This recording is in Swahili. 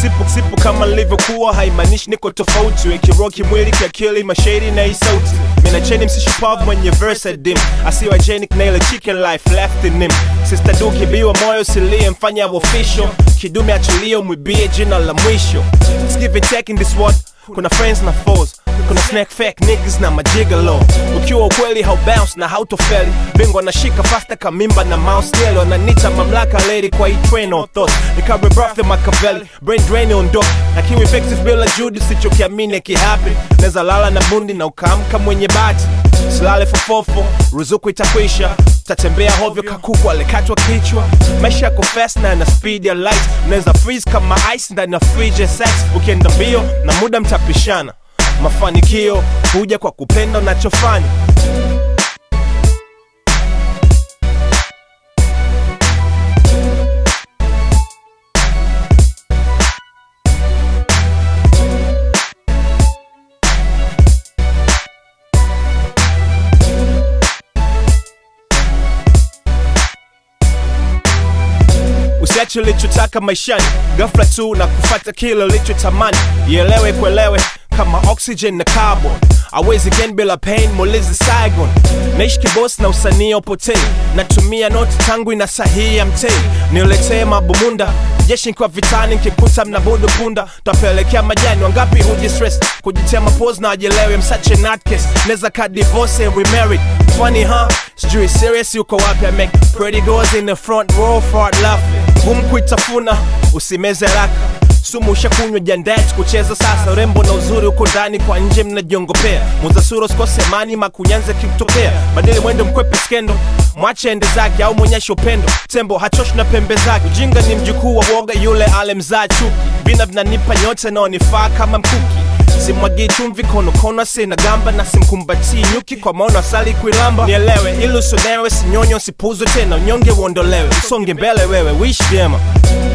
sipo sipo kama nilivyokuwa haimaanishi niko tofauti wekiroa kimwili kiakili mashahidi na hii sauti mina cheni msishupavu mwenye verse dim asiwa genic na ile chicken life left in him sister du kibiwa moyo silie mfanya official kidume achulio mwibie jina la mwisho It's give and take in this world kuna friends na foes kuna snack fake niggas na majigalo ukiwa ukweli haubounce na hautofeli bingwa nashika fasta kamimba na mouse daily wananita mamlaka lady kwa hii train of thought nikawe birthday makaveli brain drain ondoka na kiwa effective bila juhudi sichokiamini kihapi neza lala na bundi na ukaamka mwenye bati silale fofofo ruzuku itakwisha tatembea hovyo kakuku alikatwa kichwa maisha yako fast na na speed ya light unaweza freeze kama ice ndani ya fridge ya sex ukienda mbio na muda mtapishana mafanikio huja kwa kupenda unachofanya usiache ulichotaka maishani ghafla tu na kufata kile ulichotamani ielewe kuelewe kama oxygen na carbon awezi gen bila pain mulizi saigon naishi kibos na usanii upotei natumia noti tangu ina sahihi ya mtei niletee mabumunda jeshi nkiwa vitani nkikuta mnabudu punda tapelekea majani wangapi huji stress kujitia mapozi na wajelewe msache natkes neza ka divorce and remarried funny huh sijui serious yuko wapi I make pretty girls in the front row fart laugh ngumu kuitafuna usimeze raka sumu ushakunywa jandet kucheza sasa urembo na uzuri uko ndani kwa nje mnajiongopea muza sura usikose mani makunyanze kikutokea badili mwendo mkwepe skendo mwache ende zake au mwonyeshe upendo tembo hachoshi na pembe zake ujinga ni mjukuu wa woga yule alemzaa chuki vina vinanipa nyote naonifaa kama mkuki simwagii chumvi konokono sina gamba na simkumbatii nyuki kwa maono asali kuilamba nielewe ili usonewe sinyonyo sipuzwe tena unyonge uondolewe usonge mbele wewe wish vyema